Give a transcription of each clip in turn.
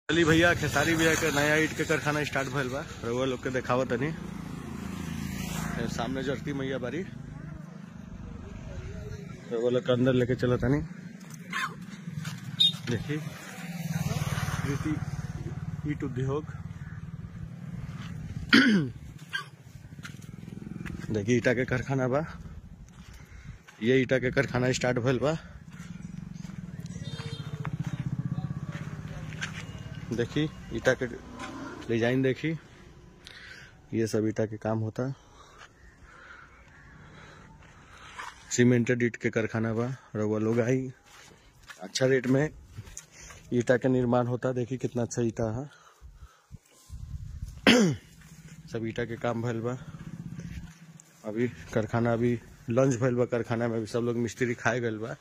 चली भैया खेसारी भैया के नया ईट के कारखाना स्टार्ट भइल बा रउआ लोग के देखावत तनी ए, सामने जरती मैया बारी रउआ लोग के अंदर लेके चलत तनी देखी कृति ईट उद्योग देखी ईटा के कारखाना बा ये ईटा के कारखाना स्टार्ट भइल बा देखी ईटा के डिजाइन देखी ये सब ईटा के काम होता सीमेंटेड ईट के कारखाना बा रउआ लोग आई अच्छा रेट में ईटा के निर्माण होता देखी कितना अच्छा ईटा है सब ईटा के काम भइल बा अभी कारखाना अभी लंच भइल बा कारखाना में अभी सब लोग मिस्त्री खाए गइल बा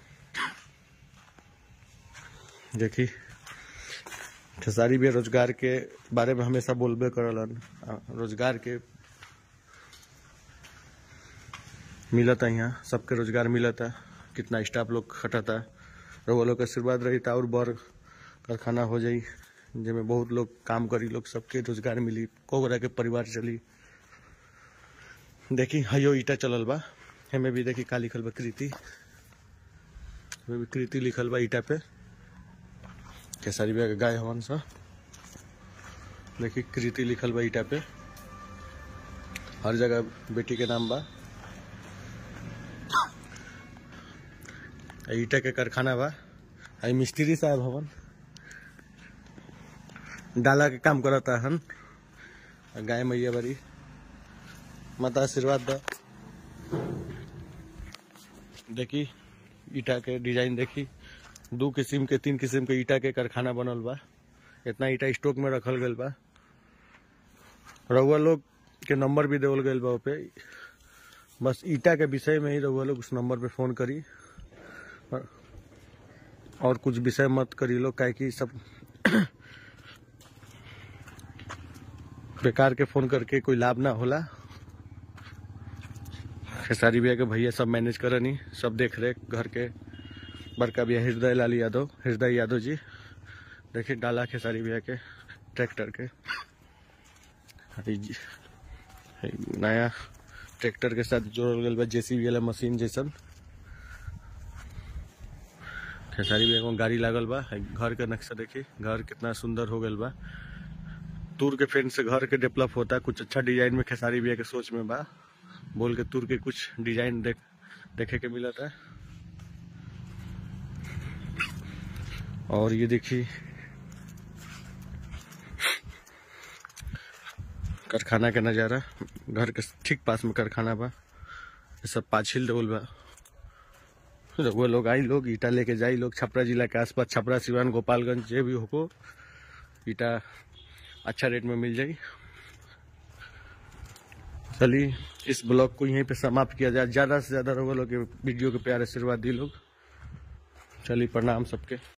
देखी खेसारी भी रोजगार के बारे में हमेशा बोलबे करलन आ, रोजगार के मिलता यहाँ सबके रोजगार मिलता कितना स्टाफ लोग खटता रउआ लोग के आशीर्वाद रही और बड़ कारखाना हो जाई जेमे बहुत लोग काम करी लोग सबके रोजगार मिली कोगरा के परिवार चली देखी हयो ईटा चलल बा हेमे भी देखी का लिखल बा कृति हेमे भी कृति लिखल बा ईटा पे केसरी बिया के गाय हवन सा देखी कृति लिखल बा ईटा पे हर जगह बेटी के नाम बा आ ईटा के कारखाना बा आई मिस्त्री साहब हवन डाला के काम करता हन आ गाय मैया बड़ी माता आशीर्वाद दा देखी ईटा के डिजाइन देखी दू किस्म के तीन किस्म के ईटा के कारखाना बनल बा इतना ईटा स्टॉक में रखल गइल बा रउआ लोग के नंबर भी देवल गइल बा ओपे बस ईटा के विषय में ही रउआ लोग उस नंबर पे फोन करी और- और कुछ विषय मत करी लोग काहे कि सब बेकार के फोन करके कोई लाभ ना होला खेसारी भैया के भैया सब मैनेज करनी सब देख रेख घर के बड़का भैया हृदय लाल यादव हृदय यादव जी देखिए डाला खेसारी भैया के ट्रैक्टर के अरे जी- है नया ट्रैक्टर के साथ जोड़ल गल बा जेसीबी वाला मशीन जैसन खेसारी भैया को गाड़ी लागल बा है घर के नक्शा देखी घर कितना सुंदर हो गल बा तूर के फेन से घर के डेवलप होता कुछ अच्छा डिजाइन में खेसारी भैया के सोच में बा बोल के तूर के कुछ डिजाइन देख देखे के मिला था और ये देखिए कारखाना के नज़ारा घर के ठीक पास में कारखाना बा ये सब पाछिल डबल बा वो लोग आई लोग ईटा लेके जाई लोग छपरा जिला के आसपास छपरा सिवान गोपालगंज जे भी हो ईटा अच्छा रेट में मिल जाई चलिए इस ब्लॉग को यहीं पे समाप्त किया जाए ज़्यादा से ज़्यादा लोगों के वीडियो के प्यार आशीर्वाद दी लोग चलिए प्रणाम सबके